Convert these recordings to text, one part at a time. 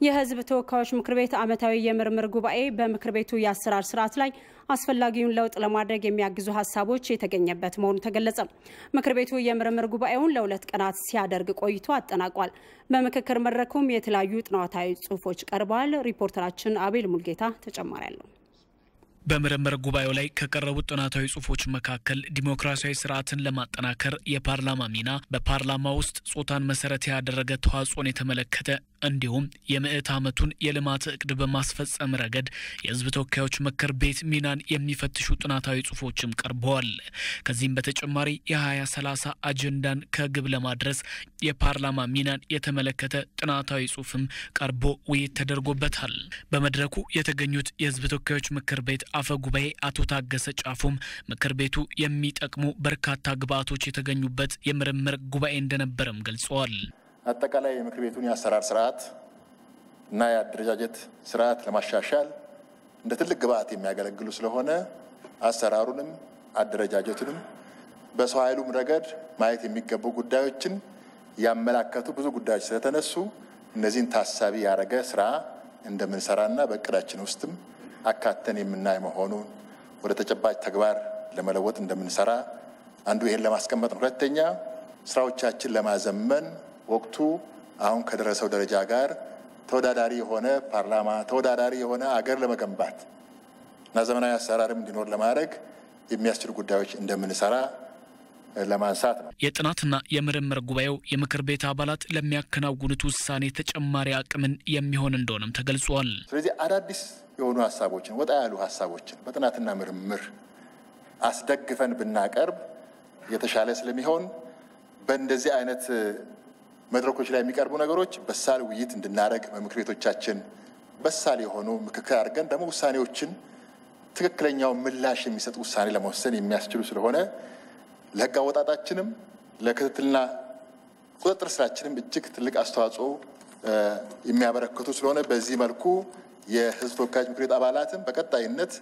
የሕዝብ ተወካዮች ምክር ቤት ዓመታዊ የምርምር ጉባኤ በምክር ቤቱ የአሰራር ስርዓት ላይ አስፈላጊውን ለውጥ ለማድረግ የሚያግዙ ሀሳቦች የተገኘበት መሆኑ ተገለጸ። ምክር ቤቱ የምርምር ጉባኤውን ለሁለት ቀናት ሲያደርግ ቆይቶ አጠናቋል። በምክክር መድረኩም የተለያዩ ጥናታዊ ጽሑፎች ቀርበዋል። ሪፖርተራችን አቤል ሙልጌታ ተጨማሪ አለው። በምርምር ጉባኤው ላይ ከቀረቡት ጥናታዊ ጽሑፎች መካከል ዲሞክራሲያዊ ስርዓትን ለማጠናከር የፓርላማ ሚና፣ በፓርላማ ውስጥ ጾታን መሰረት ያደረገ ተዋጽኦን የተመለከተ እንዲሁም የምዕት ዓመቱን የልማት እቅድ በማስፈጸም ረገድ የህዝብ ተወካዮች ምክር ቤት ሚናን የሚፈትሹ ጥናታዊ ጽሑፎችም ቀርበዋል። ከዚህም በተጨማሪ የ2030 አጀንዳን ከግብ ለማድረስ የፓርላማ ሚናን የተመለከተ ጥናታዊ ጽሑፍም ቀርቦ ውይይት ተደርጎበታል። በመድረኩ የተገኙት የህዝብ ተወካዮች ምክር ቤት አፈ ጉባኤ አቶ ታገሰ ጫፉም ምክር ቤቱ የሚጠቅሙ በርካታ ግብዓቶች የተገኙበት የምርምር ጉባኤ እንደነበረም ገልጸዋል። አጠቃላይ የምክር ቤቱን የአሰራር ስርዓት እና የአደረጃጀት ስርዓት ለማሻሻል እንደ ትልቅ ግብዓት የሚያገለግሉ ስለሆነ አሰራሩንም አደረጃጀቱንም በሰው ኃይሉም ረገድ ማየት የሚገቡ ጉዳዮችን ያመላከቱ ብዙ ጉዳዮች ስለተነሱ እነዚህን ታሳቢ ያደረገ ስራ እንደምንሰራና በእቅዳችን ውስጥም አካተን የምናይ መሆኑን ወደ ተጨባጭ ተግባር ለመለወጥ እንደምንሰራ አንዱ ይሄን ለማስቀመጥ ነው። ሁለተኛ ስራዎቻችን ለማዘመን ወቅቱ አሁን ከደረሰው ደረጃ ጋር ተወዳዳሪ የሆነ ፓርላማ ተወዳዳሪ የሆነ አገር ለመገንባት እና ዘመናዊ አሰራርም እንዲኖር ለማድረግ የሚያስችሉ ጉዳዮች እንደምንሰራ ለማንሳት ነው። የጥናትና የምርምር ጉባኤው የምክር ቤት አባላት ለሚያከናውኑት ውሳኔ ተጨማሪ አቅምን የሚሆን እንደሆነም ተገልጿል። ስለዚህ አዳዲስ የሆኑ ሀሳቦችን ወጣ ያሉ ሀሳቦችን በጥናትና ምርምር አስደግፈን ብናቀርብ የተሻለ ስለሚሆን በእንደዚህ አይነት መድረኮች ላይ የሚቀርቡ ነገሮች በሳል ውይይት እንድናደርግ በምክር ቤቶቻችን በሳል የሆኑ ምክክር አድርገን ደግሞ ውሳኔዎችን ትክክለኛው ምላሽ የሚሰጥ ውሳኔ ለመወሰን የሚያስችሉ ስለሆነ ለሕግ አወጣጣችንም ለክትትልና ቁጥጥር ስራችንም እጅግ ትልቅ አስተዋጽኦ የሚያበረክቱ ስለሆነ በዚህ መልኩ የሕዝብ ተወካዮች ምክር ቤት አባላትም በቀጣይነት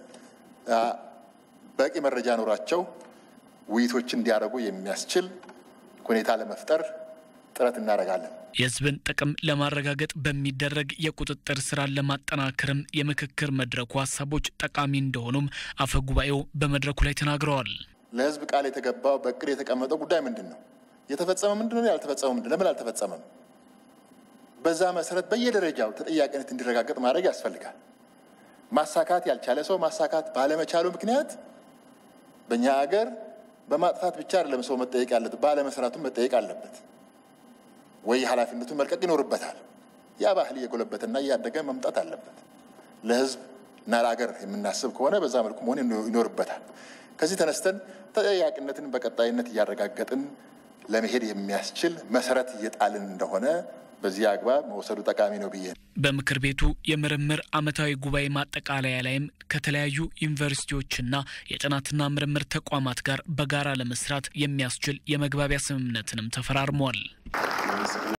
በቂ መረጃ ኖሯቸው ውይይቶችን እንዲያደርጉ የሚያስችል ሁኔታ ለመፍጠር ጥረት እናደርጋለን። የህዝብን ጥቅም ለማረጋገጥ በሚደረግ የቁጥጥር ስራን ለማጠናከርም የምክክር መድረኩ ሀሳቦች ጠቃሚ እንደሆኑም አፈ ጉባኤው በመድረኩ ላይ ተናግረዋል። ለህዝብ ቃል የተገባው በእቅድ የተቀመጠው ጉዳይ ምንድን ነው? የተፈጸመ ምንድን ነው? ያልተፈጸመ ምንድን ለምን አልተፈጸመም? በዛ መሰረት በየደረጃው ተጠያቂነት እንዲረጋገጥ ማድረግ ያስፈልጋል። ማሳካት ያልቻለ ሰው ማሳካት ባለመቻሉ ምክንያት በእኛ ሀገር በማጥፋት ብቻ አይደለም ሰው መጠየቅ ያለበት፣ ባለመስራቱም መጠየቅ አለበት ወይ ኃላፊነቱን መልቀቅ ይኖርበታል። ያ ባህል እየጎለበተና እያደገ መምጣት አለበት። ለህዝብ እና ለሀገር የምናስብ ከሆነ በዛ መልኩ መሆን ይኖርበታል። ከዚህ ተነስተን ተጠያቂነትን በቀጣይነት እያረጋገጥን ለመሄድ የሚያስችል መሰረት እየጣልን እንደሆነ በዚህ አግባብ መውሰዱ ጠቃሚ ነው ብዬ በምክር ቤቱ የምርምር ዓመታዊ ጉባኤ ማጠቃለያ ላይም ከተለያዩ ዩኒቨርሲቲዎችና የጥናትና ምርምር ተቋማት ጋር በጋራ ለመስራት የሚያስችል የመግባቢያ ስምምነትንም ተፈራርሟል።